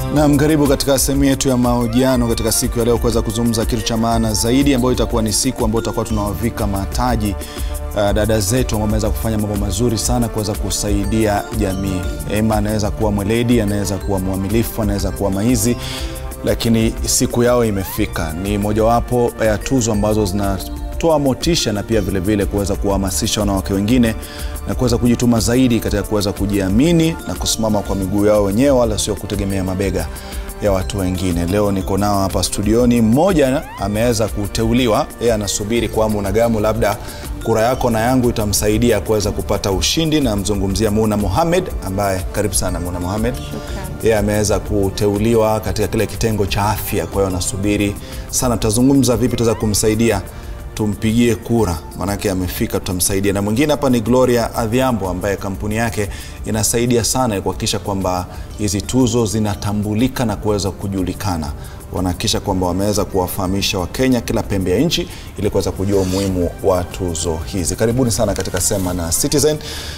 Naam, karibu katika sehemu yetu ya mahojiano katika siku ya leo kuweza kuzungumza kitu cha maana zaidi, ambayo itakuwa ni siku ambayo tutakuwa tunawavika mataji uh, dada zetu ambao wameweza kufanya mambo mazuri sana kuweza kusaidia jamii. Ema anaweza kuwa mweledi, anaweza kuwa mwamilifu, anaweza kuwa maizi, lakini siku yao imefika. Ni mojawapo ya tuzo ambazo zinatoa motisha na pia vilevile kuweza kuwahamasisha wanawake wengine na kuweza kujituma zaidi katika kuweza kujiamini na kusimama kwa miguu yao wenyewe, wala sio kutegemea mabega ya watu wengine. Leo niko nao hapa studioni, mmoja ameweza kuteuliwa, yeye anasubiri kwa hamu na gamu, labda kura yako na yangu itamsaidia kuweza kupata ushindi. Namzungumzia Muna Mohamed ambaye, karibu sana Muna Mohamed. Yeye ameweza kuteuliwa katika kile kitengo cha afya, kwa hiyo anasubiri sana. Tutazungumza vipi tutaweza kumsaidia tumpigie kura, maanake amefika, tutamsaidia. Na mwingine hapa ni Gloria Adhiambo ambaye kampuni yake inasaidia sana kuhakikisha kwamba hizi tuzo zinatambulika na kuweza kujulikana. Wanahakikisha kwamba wameweza kuwafahamisha Wakenya kila pembe ya nchi ili kuweza kujua umuhimu wa tuzo hizi. Karibuni sana katika Sema na Citizen.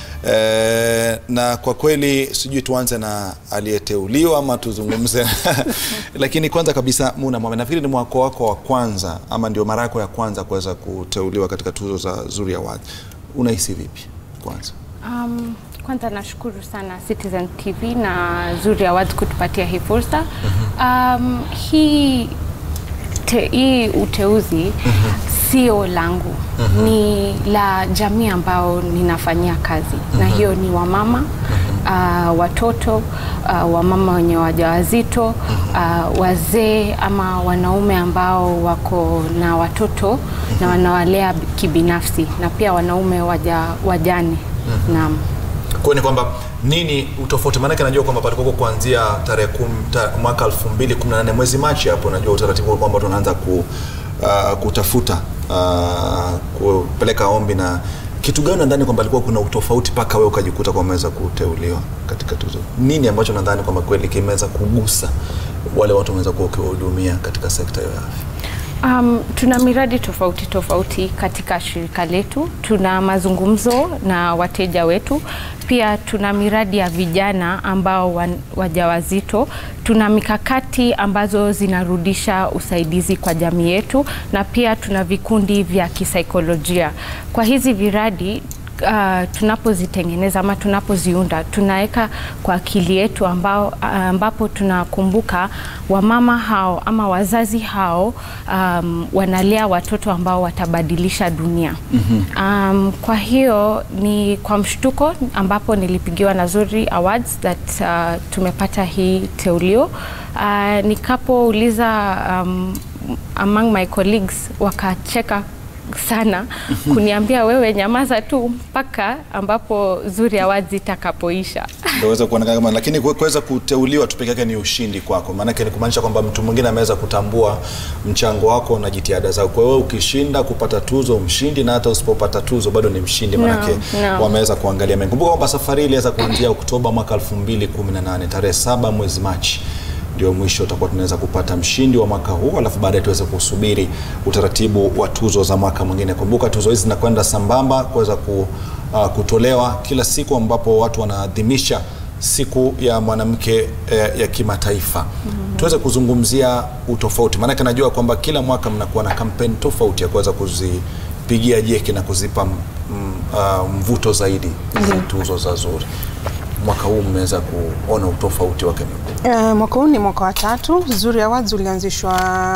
E, na kwa kweli sijui tuanze na aliyeteuliwa ama tuzungumze lakini kwanza kabisa Muna Mohamed, nafikiri ni mwaka wako wa kwanza ama ndio mara yako ya kwanza kuweza kuteuliwa katika tuzo za Zuri Awards. Unahisi vipi kwanza? Um, kwanza nashukuru sana Citizen TV na Zuri Awards kutupatia hii fursa. Um, hii, te, hii uteuzi sio langu ni la jamii ambao ninafanyia kazi na hiyo ni wamama uh, watoto uh, wamama wenye wajawazito uh, wazee ama wanaume ambao wako na watoto na wanawalea kibinafsi na pia wanaume waja, wajane naam. Kwa ni kwamba nini utofauti? Maanake najua kwamba palikuwa kuanzia tarehe ta, mwaka 2018 mwezi Machi hapo, najua utaratibu kwamba tunaanza ku, uh, kutafuta uh, kupeleka ombi na kitu gani nadhani kwamba alikuwa kuna utofauti mpaka wewe ukajikuta kwamba umeweza kuteuliwa katika tuzo? Nini ambacho nadhani kwamba kweli kimeweza kugusa wale watu wameweza kuwa ukiwahudumia katika sekta ya afya? Um, tuna miradi tofauti tofauti katika shirika letu. Tuna mazungumzo na wateja wetu, pia tuna miradi ya vijana ambao wan, wajawazito. Tuna mikakati ambazo zinarudisha usaidizi kwa jamii yetu, na pia tuna vikundi vya kisaikolojia. Kwa hizi viradi Uh, tunapozitengeneza ama tunapoziunda tunaweka kwa akili yetu ambao, ambapo tunakumbuka wamama hao ama wazazi hao um, wanalea watoto ambao watabadilisha dunia. mm -hmm. Um, kwa hiyo ni kwa mshtuko ambapo nilipigiwa na Zuri Awards that uh, tumepata hii teulio uh, nikapouliza um, among my colleagues wakacheka sana kuniambia wewe nyamaza tu mpaka ambapo Zuri Awards itakapoisha. Ndio kuonekana kama, lakini kuweza kuteuliwa tu peke yake ni ushindi kwako, maanake ni kumaanisha kwamba mtu mwingine ameweza kutambua mchango wako na jitihada zako. Kwa hiyo ukishinda kupata tuzo mshindi, na hata usipopata tuzo bado ni mshindi, maanake No, no. wameweza kuangalia mengi. Kumbuka kwamba safari iliweza kuanzia Oktoba mwaka 2018 tarehe saba mwezi Machi ndio mwisho utakuwa tunaweza kupata mshindi wa mwaka huu, alafu baadaye tuweze kusubiri utaratibu wa tuzo za mwaka mwingine. Kumbuka tuzo hizi zinakwenda sambamba kuweza ku, uh, kutolewa kila siku ambapo watu wanaadhimisha siku ya mwanamke eh, ya kimataifa. mm -hmm. Tuweze kuzungumzia utofauti, maanake najua kwamba kila mwaka mnakuwa na kampeni tofauti ya kuweza kuzipigia jeki na kuzipa mm, uh, mvuto zaidi hizi tuzo za Zuri. Mwaka huu mmeweza kuona utofauti wake Uh, mwaka huu ni mwaka wa tatu. Zuri Awards ulianzishwa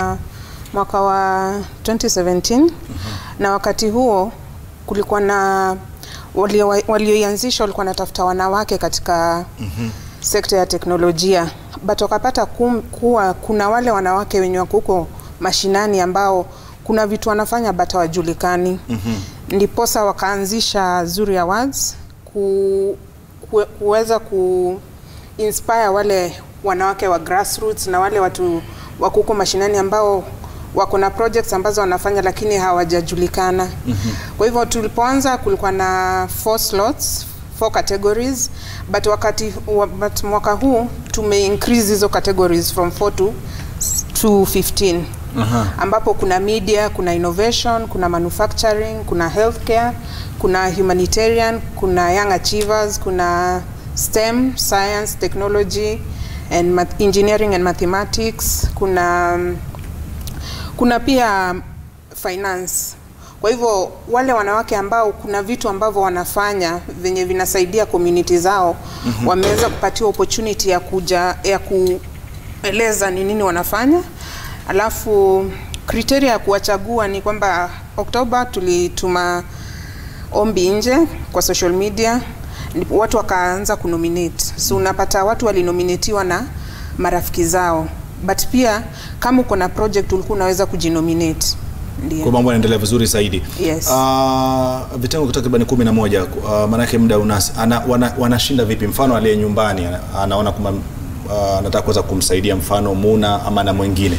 mwaka wa 2017 mm -hmm. na wakati huo kulikuwa na walioianzisha walikuwa natafuta wanawake katika mm -hmm. sekta ya teknolojia, but wakapata kum, kuwa kuna wale wanawake wenye wako huko mashinani ambao kuna vitu wanafanya but hawajulikani mm -hmm. ndiposa wakaanzisha Zuri Awards ku, ku, kuweza ku inspire wale wanawake wa grassroots na wale watu wako huko mashinani ambao wako na projects ambazo wanafanya lakini hawajajulikana. mm -hmm. Kwa hivyo tulipoanza kulikuwa na four slots, four categories but wakati but mwaka huu tume increase hizo categories from 4 to to 15 Aha. ambapo kuna media, kuna innovation, kuna manufacturing, kuna healthcare, kuna humanitarian, kuna young achievers, kuna STEM, science, technology and math, engineering and mathematics kuna kuna pia finance kwa hivyo wale wanawake ambao kuna vitu ambavyo wanafanya venye vinasaidia community zao mm-hmm. wameweza kupatiwa opportunity ya kuja ya kueleza ni nini wanafanya alafu kriteria ya kuwachagua ni kwamba Oktoba tulituma ombi nje kwa social media ndipo watu wakaanza kunominate so unapata watu walinominatiwa na marafiki zao but pia kama uko na project ulikuwa unaweza kujinominate kwa ndio mambo yanaendelea vizuri zaidi Yes. uh, vitengo takriban kumi na moja uh, maanake muda unasi ana, wana, wanashinda vipi mfano aliye nyumbani ana- anaona kwamba uh, anataka kuweza kumsaidia mfano muna ama na mwingine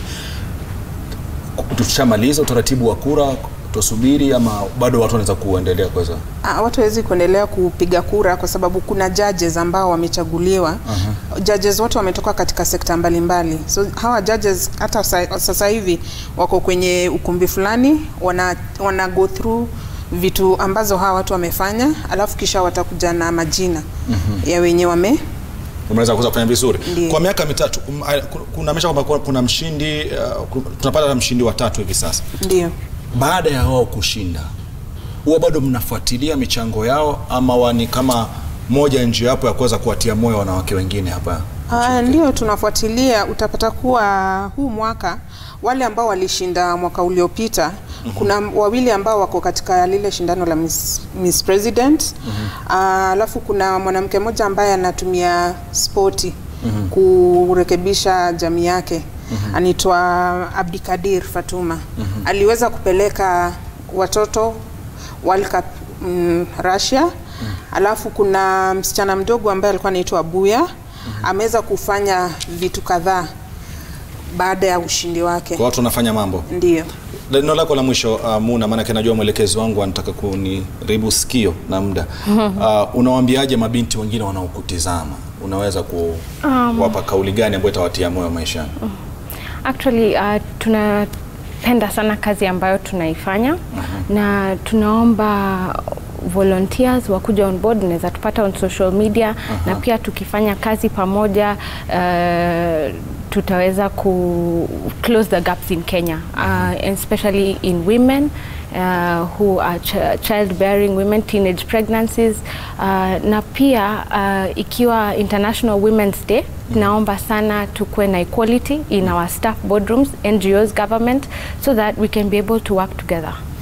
tushamaliza utaratibu wa kura tusubiri ama bado watu wanaweza kuendelea kuweza Ah, watu hawezi kuendelea kupiga kura kwa sababu kuna judges ambao wamechaguliwa. uh-huh. Judges wote wametoka katika sekta mbalimbali, so hawa judges hata sa, sasa hivi wako kwenye ukumbi fulani wana, wana go through vitu ambazo hawa watu wamefanya, alafu kisha watakuja na majina uh-huh. ya wenye wame umeweza kuweza kufanya vizuri Ndiyo. kwa miaka mitatu um, uh, kunaonyesha kwamba kuna- kuna mshindi uh, ku- tunapata mshindi wa tatu hivi sasa ndio baada ya wao kushinda huwa bado mnafuatilia michango yao ama wani kama moja njia yapo ya kuweza kuwatia moyo wanawake wengine hapa Uh, ndio tunafuatilia. Utapata kuwa huu mwaka wale ambao walishinda mwaka uliopita mm-hmm. kuna wawili ambao wako katika lile shindano la Miss, Miss President mm-hmm. alafu kuna mwanamke mmoja ambaye anatumia spoti mm-hmm. kurekebisha jamii yake mm-hmm. anaitwa Abdikadir Fatuma mm-hmm. aliweza kupeleka watoto World Cup mm, Russia mm. alafu kuna msichana mdogo ambaye alikuwa anaitwa Buya mm-hmm. ameweza kufanya vitu kadhaa baada ya ushindi wake kwa watu wanafanya mambo ndio neno lako la mwisho uh, muna maanake najua mwelekezi wangu anataka kuniribu sikio na muda uh, unawaambiaje mabinti wengine wanaokutizama unaweza kuwapa kauli gani ambayo itawatia moyo maishani Actually uh, tunapenda sana kazi ambayo tunaifanya uh-huh. na tunaomba volunteers wakuja on board, unaweza tupata on social media uh-huh. na pia tukifanya kazi pamoja uh, tutaweza ku close the gaps in Kenya uh, especially in women uh, who are ch childbearing women, teenage pregnancies uh, na pia uh, ikiwa International Women's Day naomba sana tukuwe na equality in our staff boardrooms, NGOs, government so that we can be able to work together.